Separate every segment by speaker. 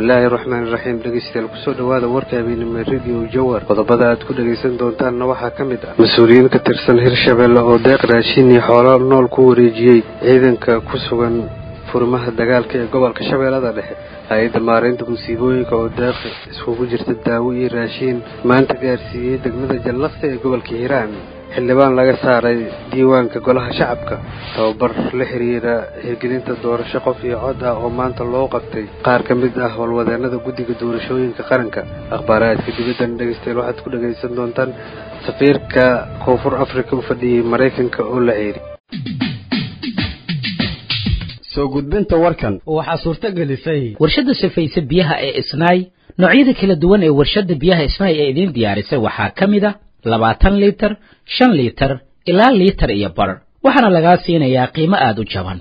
Speaker 1: bismillaahi raxmaani raxiim dhegeystayaal kusoo dhowaada warka habeenimo radio jawar qodobada aad ku dhegaysan doontaanna waxaa ka mid ah mas-uuliyiin ka tirsan hirshabeelle oo deeq raashin iyo xoolo nool ku wareejiyey ciidanka ku sugan furimaha dagaalka ee gobolka shabeellada dhexe hay-adda maareynta musiibooyinka oo deeq iskugu jirta daawo iyo raashiin maanta gaarsiiyey degmada jallaqsi ee gobolka hiiraan xildhibaan laga saaray diiwaanka golaha shacabka tababar la xiriira hirgelinta doorasho qof iyo cod ah oo maanta loo qabtay qaar ka mid ah howlwadeenada guddiga doorashooyinka qaranka akhbaaraadka dibaddan dhegeystayaal waxaad ku dhagaysan doontaan safiirka koonfur afrika u fadhiyey maraykanka oo la ceeri
Speaker 2: soo gudbinta warkan
Speaker 3: waxaa suurto gelisay
Speaker 4: warshadda sifaysa biyaha ee isnaay noocyada kala duwan ee warshadda biyaha isnaay ee idiin diyaarisay waxaa ka mid a labaatan liitar shan liitar ilaa liitar iyo bar waxaana lagaa siinayaa qiimo aada u jaban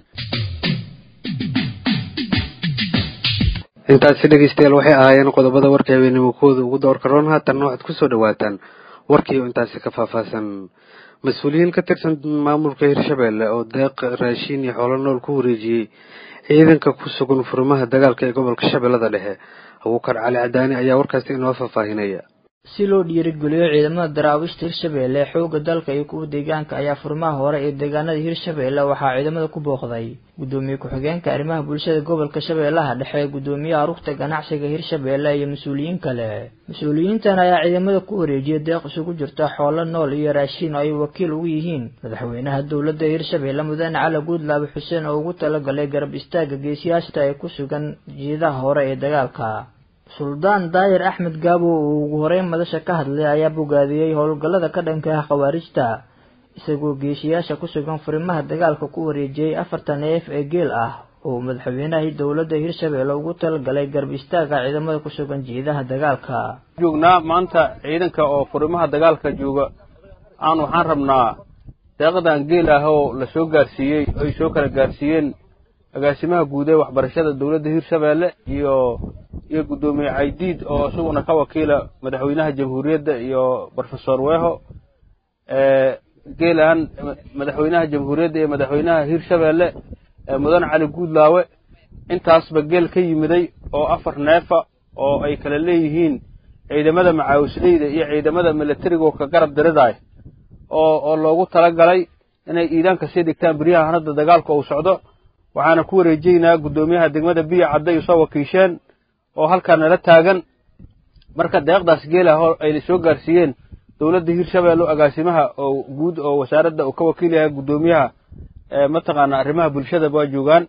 Speaker 1: intaasi dhegeystayaal waxay ahaayeen qodobada warka habeenimo kooda ugu doorka roon haatanna waxaad kusoo dhawaataan warkii oo intaasi ka faahfaahsan mas-uuliyiin ka tirsan maamulka hirshabeelle oo deeq raashiin iyo xoolo nool ku wareejiyey ciidanka ku sugan furimaha dagaalka ee gobolka shabeellada dhexe abuukar cali cadaani ayaa warkaasi inoo faahfaahinaya
Speaker 5: si loo dhiirigeliyo ciidamada daraawiishta hirshabeelle xoogga dalka iyo kuwa deegaanka ayaa furmaha hore ee deegaanada hirshabeelle waxaa ciidamada ku booqday gudoomiye ku-xigeenka arrimaha bulshada gobolka shabeellaha dhexe gudoomiyaha rugta ganacsiga hirshabeelle iyo mas-uuliyiin kale mas-uuliyiintan ayaa ciidamada ku wareejiyay deeq isugu jirta xoolo nool iyo raashiin oo ay wakiil ugu yihiin madaxweynaha dowladda hirshabeelle mudane cali guudlaabe xuseen oo ugu talagalay garab istaaga geesiyaashta ee ku sugan jiidaha hore ee dagaalka suldaan daayir axmed gaabo oo ugu horeyn madasha ka hadlay ayaa bogaadiyey howlgallada ka dhanka ah khawaarijta isagoo geesiyaasha ku sugan furimaha dagaalka ku wareejiyey afartan neef ee geel ah oo madaxweynaha dowladda hirshabeelle ugu talagalay garab istaaga ciidamada ku sugan jiidaha dagaalka
Speaker 6: joognaa maanta ciidanka oo furimaha dagaalka jooga aan waxaan rabnaa deeqadan geel ah oo la soo gaarsiiyey ay soo kala gaarsiiyeen agaasimaha guud ee waxbarashada dowladda hirshabeelle iyo iyo guddoomiye caydiid oo isaguna ka wakiila madaxweynaha jamhuuriyadda iyo brofesor weho geelaan madaxweynaha jamhuuriyadda iyo madaxweynaha hirshabeelle mudane cali guudlaawe intaasba geel ka yimiday oo afar neefa oo ay kala leeyihiin ciidamada macaawisleyda iyo ciidamada milatariga oo ka garab diridaay oo oo loogu talagalay inay iidaanka sii dhigtaan beryaha hanadda dagaalka uu socdo waxaana ku wareejeynaa guddoomiyaha degmada biya cadday usoo wakiisheen oo halkaa nala taagan marka deeqdaas geelah oo ay soo gaarsiiyeen dowladda hirshabeelle agaasimaha oo guud oo wasaaradda uu ka wakiil yahay guddoomiyaha mataqaana arrimaha bulshadaba waa joogaan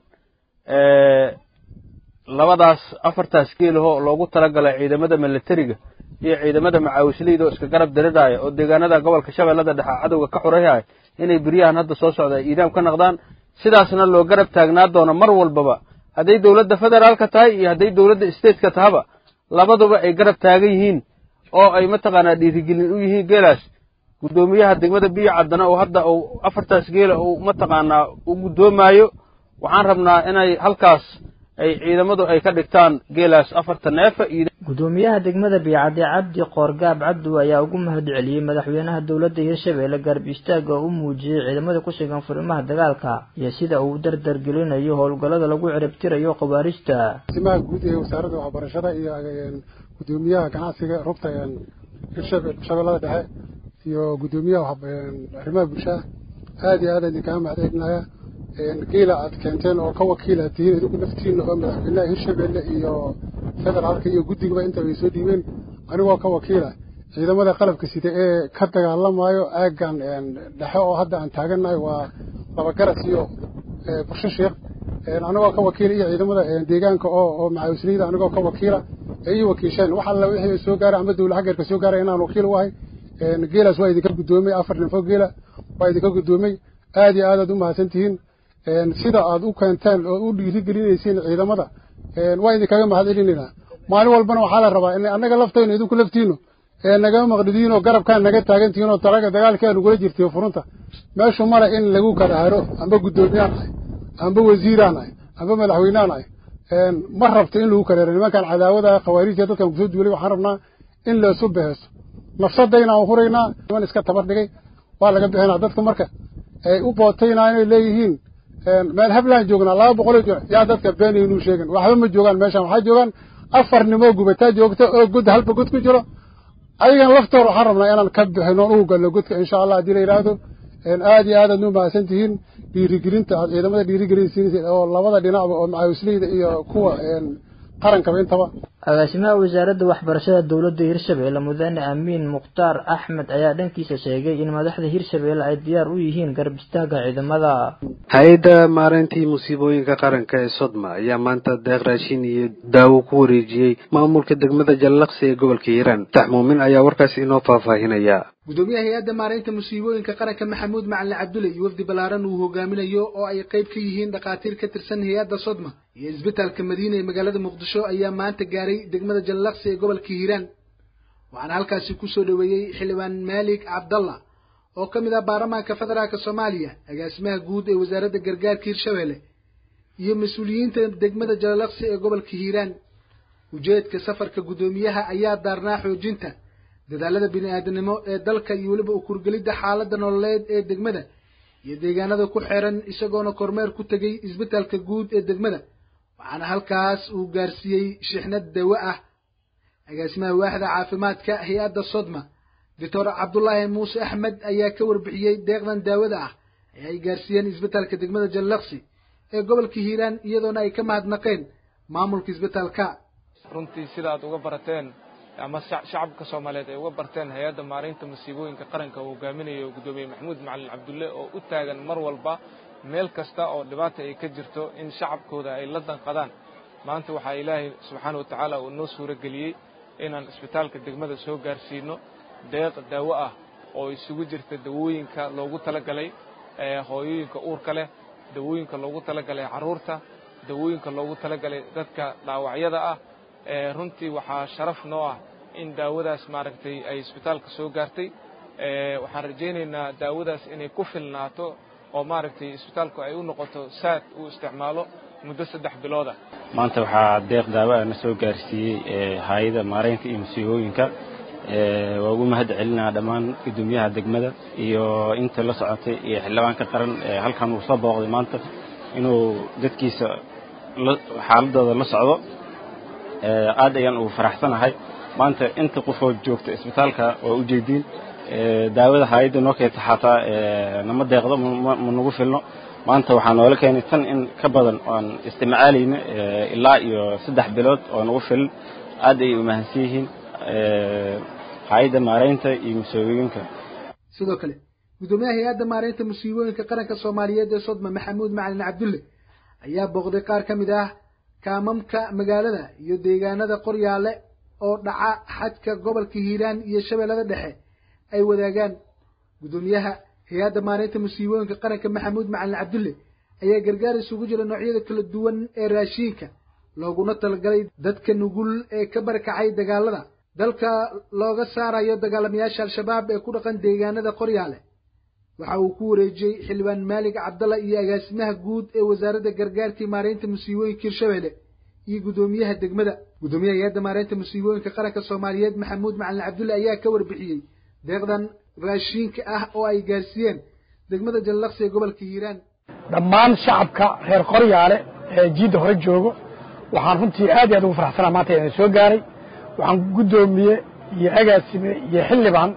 Speaker 6: labadaas afartaas geelahoo loogu talagalay ciidamada milatariga iyo ciidamada macaawisleyda oo iska garab diridhaaya oo deegaanada gobolka shabeellada dhexe cadowga ka xurayhay inay beryahan hadda soo socda ay iidaam ka naqdaan sidaasna loo garab taagnaa doono mar walbaba hadday dowladda federaalka tahay iyo hadday dowladda stateka tahaba labaduba ay garab taagan yihiin oo ay mataqaanaa dhiirigelin u yihiin geelaas guddoomiyaha degmada biyo caddana oo hadda uu afartaas geela uu mataqaanaa u guddoomaayo waxaan rabnaa inay halkaas ay ciidamadu ay ka dhigtaan geelaas afarta neefa iyo
Speaker 5: gudoomiyaha degmada biyacadde cabdi qoorgaab cabdu ayaa ugu mahad celiyey madaxweynaha dowladda hirshabeelle garab istaaga oo u muujiyey ciidamada ku sugan furimaha dagaalka iyo sida uu dardar gelinayo howlgallada lagu ciribtirayo khawaarijta
Speaker 7: asimaha guud ee wasaaradda waxbarashada iyo gudoomiyaha ganacsiga rugta hirshabeellada dhexe iyo gudoomiyaha arrimaha bulshada aad iyo aad idinkaga mahad celinaya geela aad keenteen oo ka wakiila tihiin idinku naftiina oo madaxweynaha hirshabeelle iyo federaalka iyo guddigaba intaba ay soo dhiibeen anigoo ka wakiila ciidamada qalabka sida ee ka dagaalamayo aaggan dhexe oo hadda aan taagannahay waa labagaras iyo bursho sheekh anigoo ka wakiila iyo ciidamada deegaanka oo oo macaawisleyda anigoo ka wakiila ee ii wakiisheen wax alla wixii soo gaaray amba dowla xaggeerka soo gaaray inaan wakiil u ahay geelaas waa idinka guddoomay afar ninfo geela waa idinka guddoomay aad iyo aad aad u mahadsan tihiin sida aad u keenteen oo u dhiirigelinaysiin ciidamada waa idinkaga mahad celinaynaa maalin walbana waxaa la rabaa in annaga laftayno idinku laftiino nagama maqdidiin oo garabkaan naga taagantihiin oo talaga dagaalkii aan ugula jirtiyo furunta meeshu male in lagu kala haro amba guddoomiyaan ahay amba wasiiraan ahay amba madaxweynaan ahay ma rabto in lagu kala haro nimankan cadaawada khawaarijta dadkan kusoo duulay waxaan rabnaa in laysu beheso nafsadayna aan huraynaa niman iska tabar dhigay waa laga bixinaa dadka marka ay u bootaynaa inay leeyihiin meel hablaan joognaa laba boqoloo jooga yaa dadka beenaynuu sheegan waxba ma joogaan meeshan waxaa joogaan afar nimoo gubataa joogta oo god halba god ku jiro ayagan laftoor waxaan rabnaa inaan ka bixino ugu galno godka insha allah haddii la yidhaahdo aad iyo aad aad nu mahadsan tihiin dhiirigelinta aad ciidamada dhiirigelinsiinaysa oo labada dhinacba oo macaawisleyda iyo kuwa qarankaba intaba
Speaker 5: agaasimaha wasaaradda waxbarashada dowladda hirshabeelle mudane amiin mukhtaar axmed ayaa dhankiisa sheegay in madaxda hirshabeelle ay diyaar u yihiin garab istaaga ciidamada
Speaker 1: hay-adda maareyntii musiibooyinka qaranka ee sodma ayaa maanta deeq raashin iyo daawo ku wareejiyey maamulka degmada jallaqsi ee gobolka hiiraan tax muumin ayaa warkaasi inoo faahfaahinaya
Speaker 3: gudoomiyaha hay-adda maareynta musiibooyinka qaranka maxamuud macalin cabdulle iyo wafdi ballaaran uu hogaaminayo oo ay qayb ka yihiin dhakhaatiir ka tirsan hay-adda sodma iyo isbitaalka madiina ee magaalada muqdisho ayaa maanta gaaray degmada jallaqsi ee gobolka hiiraan waxaana halkaasi kusoo dhoweeyey xildhibaan maalik cabdalla oo ka mid ah baarlamaanka federaalka soomaaliya agaasimaha guud ee wasaaradda gargaarka hirshabeelle iyo mas-uuliyiinta degmada jallaqsi ee gobolka hiiraan ujeedka safarka guddoomiyaha ayaa daarnaa xoojinta dadaalada bini-aadanimo ee dalka iyo weliba ukurgelidda xaaladda nololeed ee degmada iyo deegaanada ku xeeran isagoona kormeer ku tegay isbitaalka guud ee degmada waxaana halkaas uu gaarsiiyey shixnad dawo ah agaasimaha waaxda caafimaadka hay-adda sodma doctor cabdulaahi muuse axmed ayaa ka warbixiyey deeqdan daawada ah ee ay gaarsiiyeen isbitaalka degmada jallaqsi ee gobolka hiiraan iyadoona ay ka mahadnaqeen maamulka isbitaalka
Speaker 8: runtii sida aad uga barateen ama shacabka soomaaliyeed ay uga barteen hay-adda maareynta masiibooyinka qaranka uu hogaaminayo guddoomiye maxamuud macalin cabdulle oo u taagan mar walba meel kasta oo dhibaata ay ka jirto in shacabkooda ay la danqadaan maanta waxaa ilaahay subxaana wa tacaala uu noo suuro geliyey inaan isbitaalka degmada soo gaarsiino deeq daawo ah oo isugu jirta dawooyinka loogu talagalay hooyooyinka uurka leh dawooyinka loogu talagalay carruurta dawooyinka loogu talagalay dadka dhaawacyada ah runtii waxaa sharaf noo ah in daawadaas maaragtay ay isbitaalka soo gaartay waxaan rajaynaynaa daawadaas inay ku filnaato oo maaragtay isbitaalku ay u noqoto saad uu isticmaalo muddo saddex bilooda
Speaker 9: maanta waxaa deeq daawo ah na soo gaarsiiyey hay-ada maareynta iyo musiibooyinka waa ugu mahad celinaa dhammaan guddoomiyaha degmada iyo inta la socotay iyo xildhibaanka qaran halkan uu soo booqday maanta inuu dadkiisa xaaladooda la socdo aad ayaan ugu faraxsanahay maanta inta qofoo joogta isbitaalka waa ujeediin daawada hay-adda noo keenta xataa nama deeqdo ma nagu filno maanta waxaa noola keenay tan in ka badan oan istimcaalayna ilaa iyo saddex bilood oo nagu filan aad ayay umahadsan yihiin hay-adda maareynta iyo musiibooyinka
Speaker 3: sidoo kale guddoomiyaha hay-adda maareynta musiibooyinka qaranka soomaaliyeed ee sodma maxamuud macalin cabdulle ayaa booqday qaar ka mid ah kaamamka magaalada iyo deegaanada qoryaale oo dhaca xadka gobolka hiiraan iyo shabeellada dhexe ay wadaagaan guddoomiyaha hay-adda maareynta musiibooyinka qaranka maxamuud macalin cabdulle ayaa gargaar isugu jira noocyada kala duwan ee raashiinka looguna talagalay dadka nugul ee ka barakacay dagaalada dalka looga saarayo dagaalamayaasha al-shabaab ee ku dhaqan deegaanada qoryaale waxa uu ku wareejiyey xildhibaan maalig cabdalla iyo agaasimaha guud ee wasaaradda gargaarkii maareynta musiibooyinka hirshabeelle iyo guddoomiyaha degmada guddoomiyaha hay-adda maareynta musiibooyinka qaranka soomaaliyeed maxamuud macalin cabdulle ayaa ka warbixiyey deeqdan raashiinka ah oo ay gaarsiiyeen degmada jallaqsi ee gobolka hiiraan
Speaker 10: dhammaan shacabka reer qoryaale ee jiidda hore joogo waxaan runtii aad iyo aad ugu faraxsanaa maanta inaan soo gaaray waxaan guddoomiye iyo agaasime iyo xildhibaan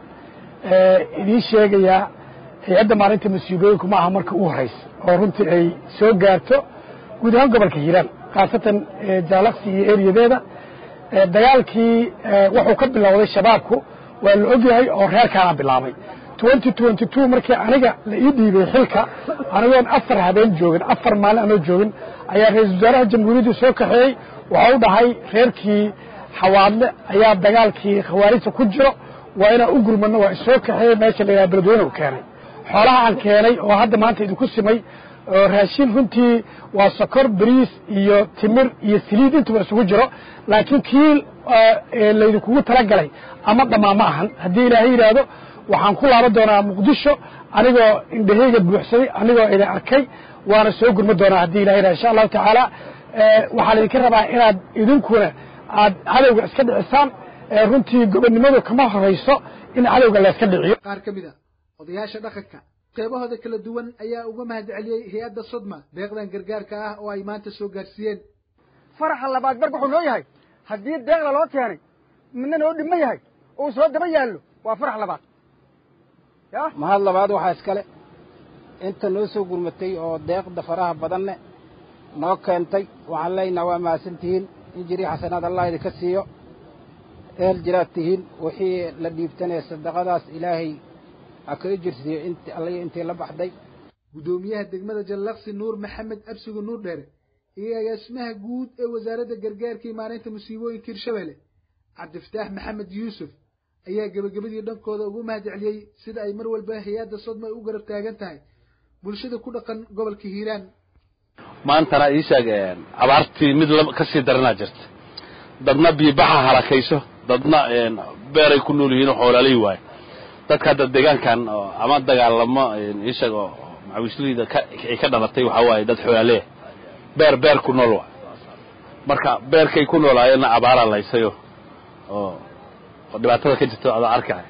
Speaker 10: idiin sheegayaa hay-adda maalinta musiibooyinku ma aha marka u horraysa oo runtii ay soo gaarto guud ahaan gobolka hiiraan khaasatan jaalaqsi iyo eriyadeeda dagaalkii wuxuu ka bilowday shabaabku waa la ogyahay oo reerkaana bilaabay twenty twenty two markii aniga la ii dhiibay xilka anigoon afar habeen joogin afar maalin anoo joogin ayaa ra-iisul wasaaraha jamhuuriyaddu soo kaxeeyey waxa u dhahay reerkii xawaadle ayaa dagaalkii khawaarijta ku jiro waa inaan u gurmadno waa isoo kaxeeyey meesha la yidhaha beledweyne u keenay xoolaha aan keenay oo hadda maanta idinku simay oo raashin runtii waa sokor bariis iyo timir iyo saliid intuba isugu jiro laakiin kii laydinkugu talagalay ama dhammaa ma ahan haddii ilaahay yidhaahdo waxaan ku laaban doonaa muqdisho anigoo indhaheyga buuxsaday anigoo idin arkay waana soo gurma doonaa haddii ilahay yidhahdo insha allahu tacaala waxaa laydinka rabaa inaad idinkuna aad cadowga iska dhicisaan runtii gobonnimadu kama horayso in cadowga la iska dhiciyo
Speaker 3: qaar ka mid a odayaasha dhaqanka qeybahooda kala duwan ayaa uga mahad celiyey hay-adda sodma deeqdan gargaarka ah oo ay maanta soo gaarsiiyeen
Speaker 11: faraxa labaad marka wuxuu noo yahay
Speaker 10: haddii deeqda loo keenay midna noo dhima yahay uu soo daba yaallo waa farax labaad ya
Speaker 11: mahad labaad waxaa iskale inta noo soo gurmatay oo deeqda faraha badanne noo keentay waxaan leenaha waa mahadsantihiin in jirii xasanaad allah idinka siiyo ehel jiraad tihiin wixii la dhiibtanee sadaqadaas ilaahay ha ka ijirsiiyo int allaiyo intii la baxday
Speaker 3: guddoomiyaha degmada jallaqsi nuur maxamed absigu nuur dheere iyo agaasimaha guud ee wasaaradda gargaarka iyo maareynta musiibooyinka hirshabelle cabdifataax maxamed yuusuf ayaa gebagabadii dhankooda ugu mahad celiyey sida ay mar walba hay-adda sodma ay u garab taagan tahay bulshada ku dhaqan gobolka hiiraan
Speaker 12: maantana ii sheeg abaartii mid ka sii daranaa jirta dadna biibaxa halakayso dadna beeray ku nool yihiin oo xoolaalay waayo dadka hadda deegaankan ama dagaalamo ii sheeg oo macawisleyda ay ka dhalatay waxaa waaye dad xoolaaleya beer beer ku nool waay marka beerkay ku noolaayeenna abaaraa laysayo oo oo dhibaatada ka jirta adaa arkaya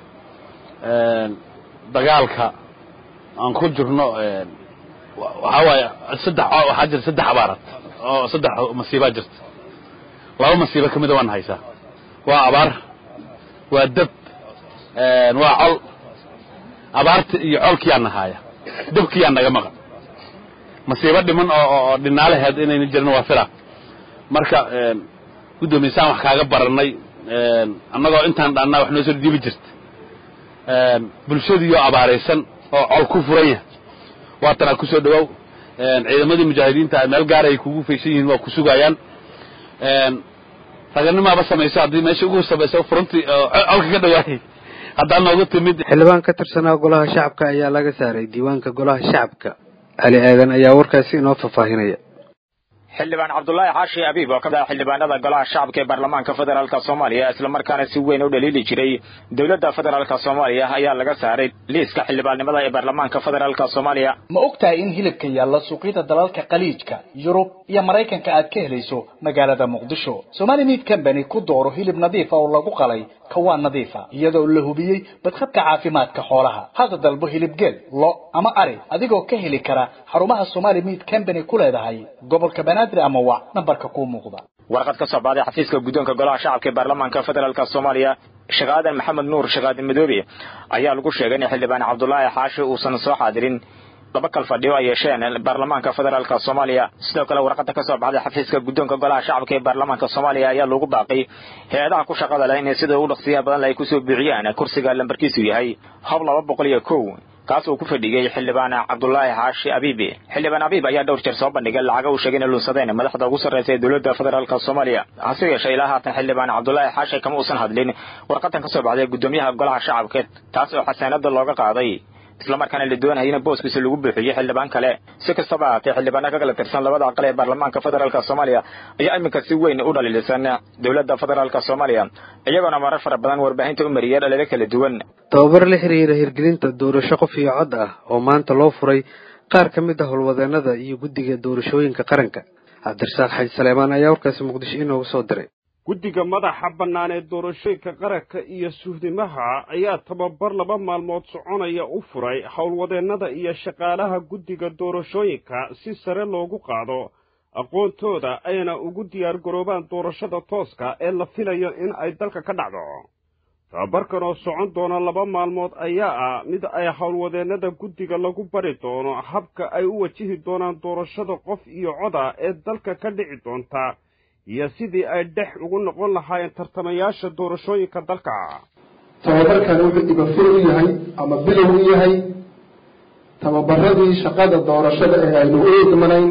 Speaker 12: dagaalka aan ku jirno waxaa waaye saddex waxaa jira saddex abaarad oo saddex masiibaa jirta laba masiibo kamida waan haysaa waa abaar waa dab waa col abaarta iyo colkiyaa nahaaya dabkiyaa naga maqan masiibo dhiman oo oo dhinaalaheed inayna jirin waa fila marka guddoomiysaan wax kaaga baranay annagoo intaan dhaannaa wax noo soo dhiibi jirta bulshadiioo abaaraysan oo col ku furan yahay waatanaa ku soo dhawow ciidamadii mujaahidiinta meel gaara ay kugu faysan yihiin waa ku sugayaan raganimaaba samayso haddii meesha ugu samayso furuntii colka ka dhawaayay haddaa noogu timid
Speaker 1: xildhibaan ka tirsanaa golaha shacabka ayaa laga saaray diiwaanka golaha shacabka cali aadan ayaa warkaasi inoo faahfaahinaya
Speaker 13: xildhibaan cabdulaahi xaashi abiib oo ka mid ah xildhibaanada golaha shacabka ee baarlamaanka federaalka soomaaliya islamarkaana si weyn u dhaliili jiray dowladda federaalka soomaaliya ayaa laga saaray liiska xildhibaannimada ee baarlamaanka federaalka soomaaliya
Speaker 14: ma og tahay in hilibka yaalla suuqyada dalalka khaliijka yurub iyo maraykanka aad ka helayso magaalada muqdisho somali meat company ku dooro hilib nadiifa oo lagu qalay kawaan nadiifa iyadoo la hubiyey badqabka caafimaadka xoolaha hadda dalbo hilib geel lo ama ari adigoo ka heli kara xarumaha somali meat company ku leedahay gobolka banaadir ama wac nambarka kuu muuqda
Speaker 13: warqad ka soo baxday xafiiska guddoonka golaha shacabka ee baarlamaanka federaalka soomaaliya sheekh aadan maxamed nuur sheekh aadan madoobe ayaa lagu sheegay in xildhibaan cabdulaahi xaashi uusan soo xaadirin laba kal fadhiyo ay yeesheen baarlamaanka federaalka soomaaliya sidoo kale warqada ka soo baxday xafiiska guddoonka golaha shacabka ee baarlamaanka soomaaliya ayaa lagu baaqay hay-adaha ku shaqada leh inay sida ugu dhaqsiyaha badan ay kusoo buuxiyaan kursiga lambarkiisu yahay hab laba boqol iyo kow kaas uu ku fadhigay xildhibaan cabdulaahi xaashi abiibi xildhibaan abiib ayaa dhowr jeer soo bandhigay lacaga uu sheegay inay lunsadeen madaxda ugu sarreysa ee dowladda federaalka soomaaliya hase yeeshee ilaa haatan xildhibaan cabdulaahi xaashi kama uusan hadlin warqadan ka soo baxday guddoomiyaha golaha shacabka taas oo xasaanada looga qaaday islamarkaana la doonaya in booskiisa lagu buuxiyo xildhibaan kale si kastaba ahaatee xildhibaana ka kala tirsan labada aqal ee baarlamaanka federaalka soomaaliya ayaa iminka si weyn u dhaliilisan dowladda federaalka soomaaliya iyagoona marar fara badan warbaahinta u mariyay dhaliilo kala duwan
Speaker 1: tababar la xiriira hirgelinta doorasho qof iyo cod ah oo maanta loo furay qaar ka mid ah howlwadeenada iyo guddiga doorashooyinka qaranka cabdirasaaq xaji saleemaan ayaa warkaasi muqdisho inoogu soo diray
Speaker 15: guddiga madaxa bannaan ee doorashooyinka qaranka iyo suhdimaha ayaa tababar laba maalmood soconaya u furay howlwadeennada iyo shaqaalaha guddiga doorashooyinka si sare loogu qaado aqoontooda ayna ugu diyaargaroobaan doorashada tooska ee la filayo in ay dalka ka dhacdo tababarkan oo socon doona laba maalmood ayaa ah mid ay howlwadeennada guddiga lagu bari doono habka ay u wajihi doonaan doorashada qof iyo coda ee dalka ka dhici doonta iyo sidii ay dhex ugu noqon lahaayeen tartamayaasha doorashooyinka dalka
Speaker 16: tababarkani wuxuu dhibafir u yahay ama bilow u yahay tababaradii shaqada doorashada ee aynu u idmanayn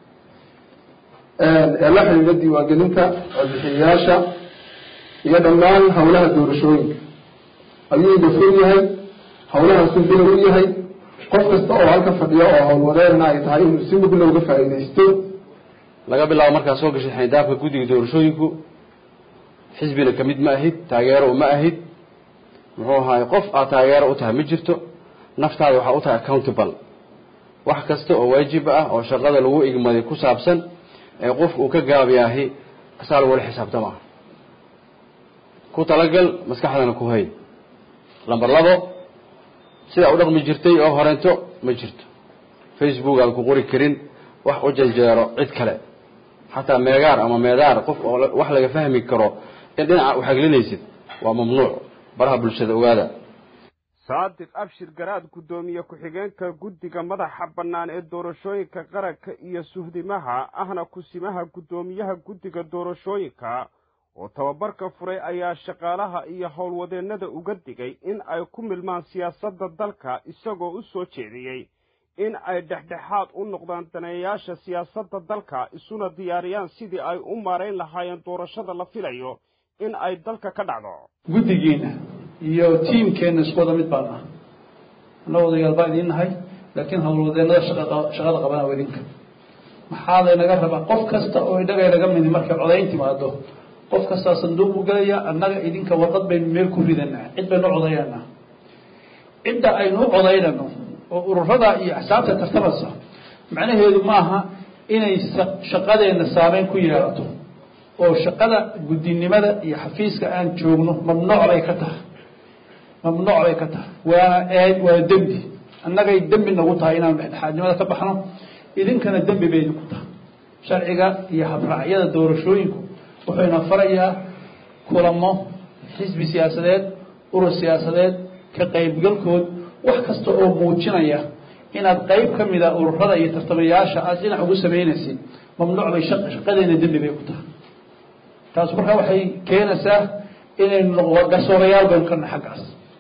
Speaker 16: ee la xidhiidha diiwaangelinta codbixiyayaasha iyo dhammaan howlaha doorashooyinka ayuu idafir yahay howlahaasuu bilow u yahay qof kasta oo halka fadhiyo oo howlwadeerna ay tahay inuu si mugla uga faa'iidaysto
Speaker 17: laga bilaabo markaad soo gashay xindaabka guddiga doorashooyinku xisbina ka mid ma ahid taageero ma ahid muxuu ahaay qof aad taageero u tahay ma jirto naftaada waxaa u tahay accountable wax kasta oo waajib ah oo shaqada lagu igmaday ku saabsan ee qofka uu ka gaabiyaahi asaa lagula xisaabtama ku talagal maskaxdana ku hay lamber labo sidaa u dhaqmi jirtay oo horeento ma jirto facebook aan ku qori karin wax u janjeero cid kale xataa meegaar ama meedaar qof oo wax laga fahmi karo in dhinaca uxaglinaysid waa mamnuuc baraha bulshada ogaada
Speaker 15: saadiq abshir garaad guddoomiye ku-xigeenka guddiga madaxa bannaan ee doorashooyinka qaranka iyo suhdimaha ahna kusimaha guddoomiyaha guddiga doorashooyinka oo tababarka furay ayaa shaqaalaha iyo howlwadeennada uga digay in ay ku milmaan siyaasadda dalka isagoo u soo jeediyey in ay dhexdhexaad u noqdaan daneeyayaasha siyaasadda dalka isuna diyaariyaan sidii ay u maarayn lahaayeen doorashada la filayo in ay dalka ka dhacdo
Speaker 18: guddigiina iyo tiimkeenna isku wada mid baan ah anna odayaal baan idiin nahay laakiin howlwadeennada shaqada qabana waa idinka maxaa laynaga rabaa qof kasta oo idhaga naga midi markay codayn timaado qof kastaa sanduuq u gelaya annaga idinka warqad baynu meel ku ridanaa cid baynu codaynanaa cidda aynu u codaynano oo ururada iyo axsaabta tartamaysa macnaheedu maaha inay shaqadeenna saameyn ku yeelato oo shaqada guddinimada iyo xafiiska aan joogno mamnuuc bay ka tahay mamnuuc bay ka tahay waana eed waa dembi annagay dembi nagu tahay inaan dhexdhexaadnimada ka baxno idinkana dembi bay idinku tahay sharciga iyo habraacyada doorashooyinku wuxuuna farayaa kulamo xisbi siyaasadeed urur siyaasadeed ka qaybgalkood wax kasta oo muujinaya inaad qayb ka mida ururada iyo tartamayaasha aad dhinac ugu samaynaysid mamnuuc bay shaqadeena dembi bay ku tahay taas markaa waxay keenaysaa inaynu noqo garsoorayaal baynu kana xaggaas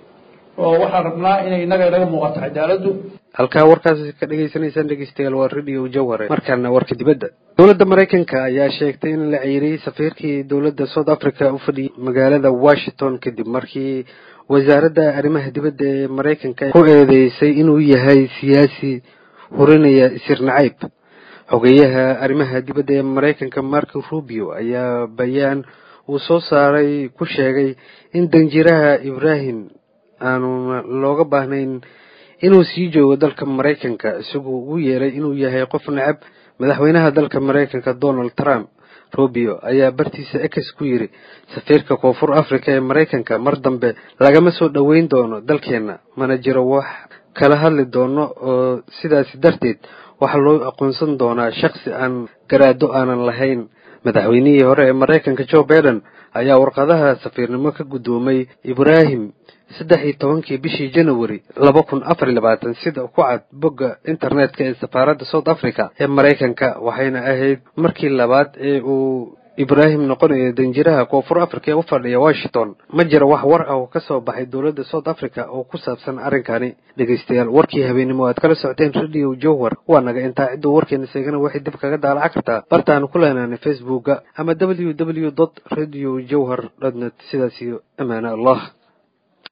Speaker 18: oo waxaan rabnaa inay innaga inaga muuqato cadaaladdu
Speaker 1: halkaa warkaasi ka dhegaysanaysaan dhegeystayaal waa radio jawhare markaana warka dibadda dowladda maraykanka ayaa sheegtay in la ciiriyey safiirkii dowladda south africa u fadhiyay magaalada washington kadib markii wasaaradda arrimaha dibadda ee maraykanka ku eedeysay inuu yahay siyaasi hurinaya isir nacayb xogeyaha arrimaha dibadda ee maraykanka marco rubio ayaa bayaan uu soo saaray ku sheegay in danjiraha ibrahim aanuna looga baahnayn inuu sii joogo dalka maraykanka isagoo ugu yeeray inuu yahay qof necab madaxweynaha dalka maraykanka donald trump rubio ayaa bartiisa ex ku yidhi safiirka koonfur africa ee maraykanka mar dambe lagama soo dhoweyn doono dalkeenna mana jiro wax kala hadli doono oo sidaasi darteed waxaa loo aqoonsan doonaa shaksi aan garaado aanan lahayn madaxweynihii hore ee maraykanka joe baiden ayaa warqadaha safiirnimo ka guddoomay ibrahim saddex iyo tobankii bishii january laba kun afar iyo labaatan sida ku cad bogga internetka ee safaaradda south africa ee maraykanka waxayna ahayd markii labaad ee uu ibrahim noqonayo danjiraha koonfur africa ee u fadhiya washington ma jiro wax war ah oo ka soo baxay dowladda south africa oo ku saabsan arrinkani dhegaystayaal warkii habeenimo aad kala socoteen radio jowhar waa naga intaa cidduu warkeena seegana waxay dib kaga daalaca kartaa bartaanu ku leenaanay facebooka ama w w dot radio jowhar dot net sidaas iyo amaane allah